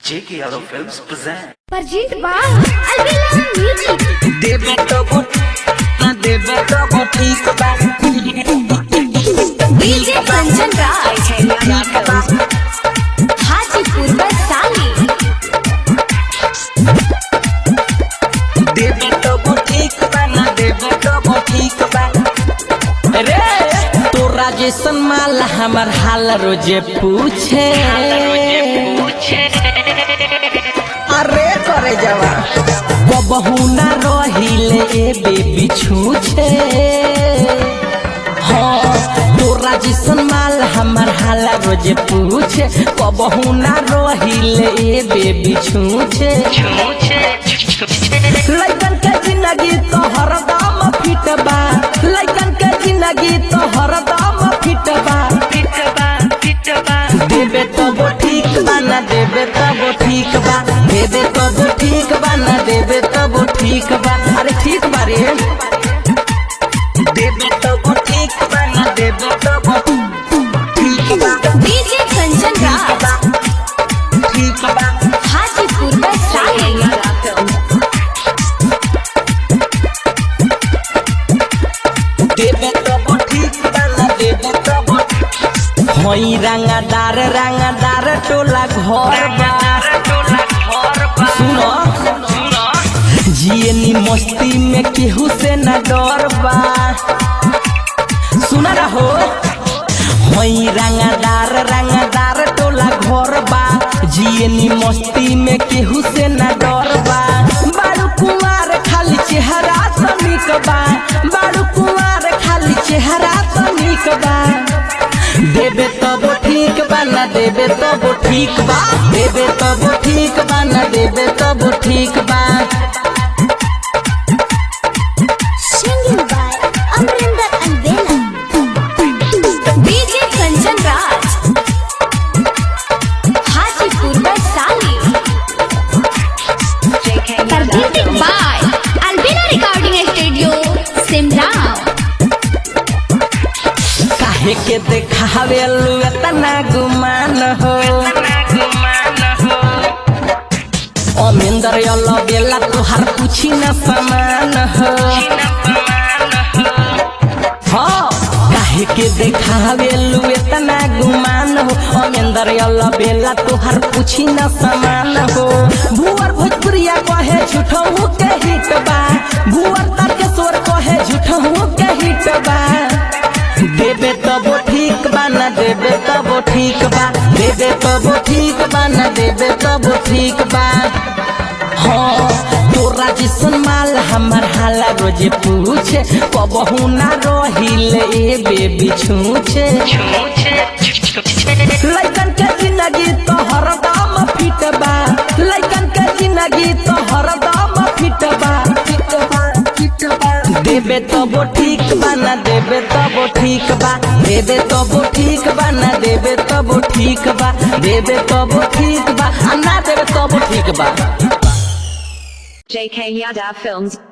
J.K. Yadav Films present. Present by Alvila Music. देवे तो वो ना देवे तो वो ठीक बा DJ Kanchan Raj. ठीक बा Hajipur Basali. देवे तो वो ठीक बा ना देवे तो वो ठीक बा रे तोरा जैसन माल हमर हाल रोजे पूछे अरे करे जवा बबहू ना रहिले ए बेबी छूछे हाँ तोरा जैसन माल हमर हाल रोजे पूछे बबहू ना रहिले ए बेबी छूछे लइकन के जिंदगी तो हरदम फिट बा लइकन के जिंदगी तो हरदम फिट बा देवे तो वो ठीक बा ना देवे तो वो ठीक बा देवे तो वो ठीक बा ना देवे तो वो ठीक बा अरे ठीक बा रे देवे तो वो ठीक बा ना देवे तो वो ठीक बा DJ Kanchan ठीक Raj. बा ठीक बा Hajipur Basali. देवे तो वो ठीक बा ना देवे तो वो हई रंगादार रंगादार टोला घर बा सुनो जियनी मस्ती में केहू से न डर बा सुना रहो हई रंगादार रंगादार टोला घर बा जियनी मस्ती में केहू से न डर बा बारू कुमार खाली चेहरा तो निक बा बारू कुमार खाली चेहरा तो निक बा देवे तब ठीक बा ना देवे तब ठीक बा देवे तब ठीक बा ना देवे तब ठीक बा Singing by Amrinder and Bella. DJ Kanchan Raj. Hajipur Basali. Presented by Albina Recording Studio, Simla. काहे के देखावे लू इतना गुमान हो अमेंदर यलो बेला तुहार पूछी न समान हो हाँ काहे के देखावे लू इतना गुमान हो अमेंदर यलो बेला तुहार पूछी न समान हो भुवर भोजपुरिया कहे झूठहू के हिट बा भुवर तारकेश्वर कहे झूठहू के हिट बा देवे तब ठीक बा ना देवे तब ठीक बा देवे तब ठीक बा ना देवे तब ठीक बा हाँ तोरा जैसन माल हमर हाला रोजे पूछे कबहू ना रहिले ए बेबी छूछे लइकन के जिंदगी तो हरदम फिट बा लइकन के जिंदगी तो हरदम फिट बा फिट बा फिट बा देवे तब ठीक बा ना देवे तब ठीक बा देवे तब ठीक बा ना देवे तब ठीक बा देवे तब ठीक बा आ ना देवे तब ठीक बा JK Yadav Films